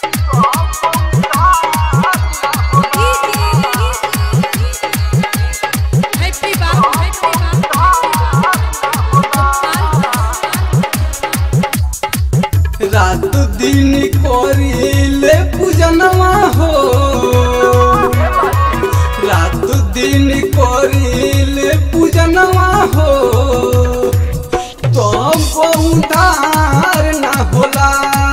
Happy Babu, Happy रात दिन करिले पूजनवा हो रात दिन करिले पूजनवा हो तो उधार ना होला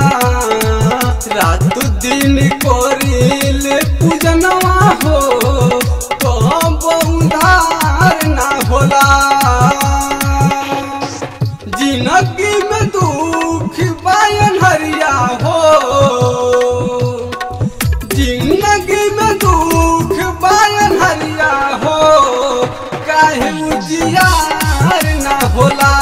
रात दिन करिले पूजनवा हो तो उधार ना होला जिंदगी में दुख बायन हरिया हो जिंदगी में दुख बायन हरिया हो काहे उजियार ना होला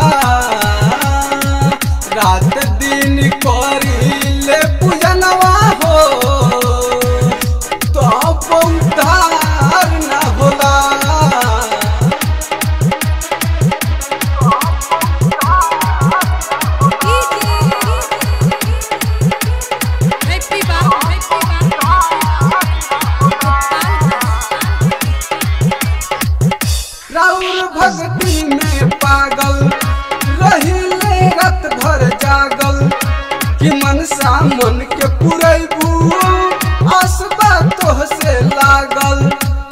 रात दिन करिले पूजनवा हो तो उद्धार ना होला Happy Babu, Happy राउर भक्ति में पागल रहिले रात भर जागल कि मनसा मन के पुरैबू आसबा तोह से लागल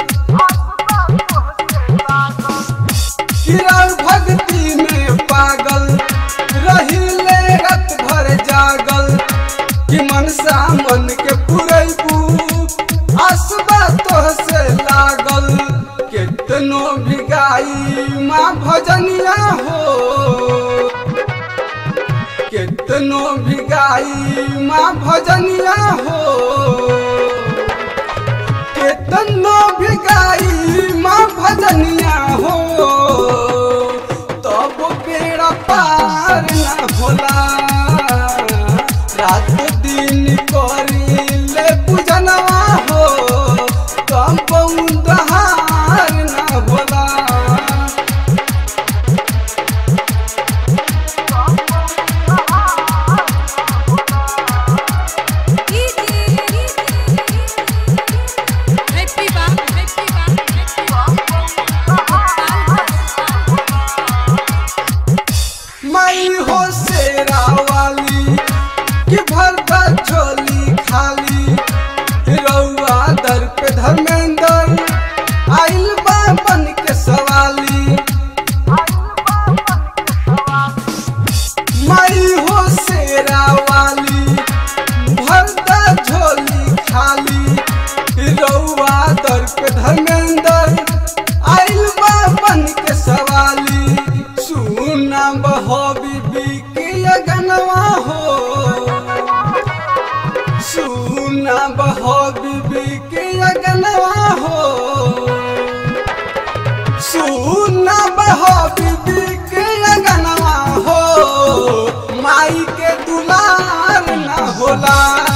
कि राउर भक्ति में पागल रहिले रात भर जागल कि मनसा मन के पुरैबू आसबा तोह से लागल केतनो भिगाई माँ भजनिया हो केतनो भिगाई माँ भजनिया हो केतनो भिगाई माँ भजनिया हो तब बेड़ा पार ना होला रात दिन करिले पूजनवा हो तब उधार ना होला Happy Babu, Happy मई हो शेरा वाली कि भरता झोली खाली रउआ दर पे धर्मेंद्र आइल बा बन के सवाली मई हो शेरा वाली भरता झोली खाली रउआ दर पे धर्मेंद्र आइल बा बन के सवाली सुना बहो बीबी के अगनवा हो सुना बहो बीबी के अगनवा हो सुना बहो बीबी के अगनवा हो माई के दुलार ना होला